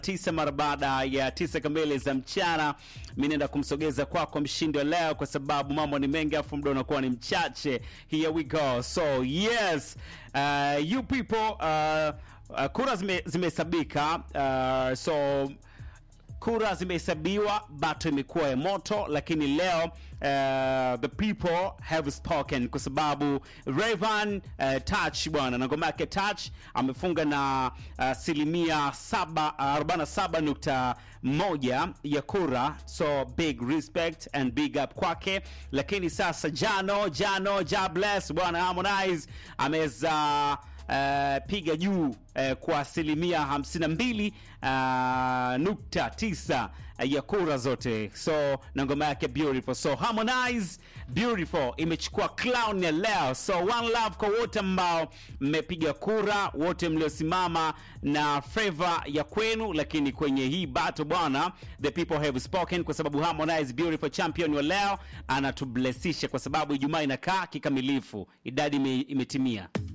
tisa mara baada ya tisa kamili za mchana, mi naenda kumsogeza kwako mshindi wa leo, kwa sababu mambo ni mengi afu muda unakuwa ni mchache. Here we go. So yes, uh, you people uh, uh, kura zime- zimehesabika uh, so kura zimehesabiwa, bato imekuwa ya moto, lakini leo uh, the people have spoken, kwa sababu Rayvanny uh, Touch bwana na ngoma yake Touch amefunga na asilimia uh, 47.1 ya kura, so big respect and big up kwake. Lakini sasa Jano Jano Jobless bwana Harmonize ameweza uh, piga juu uh, kwa asilimia 52 uh, nukta tisa uh, ya kura zote, so na ngoma yake beautiful. So Harmonize beautiful imechukua clown ya leo. So one love kwa wote ambao mmepiga kura, wote mliosimama na favor ya kwenu, lakini kwenye hii battle bwana, the people have spoken, kwa sababu Harmonize beautiful champion wa leo anatublessisha, kwa sababu Ijumaa inakaa kikamilifu, idadi ime- imetimia.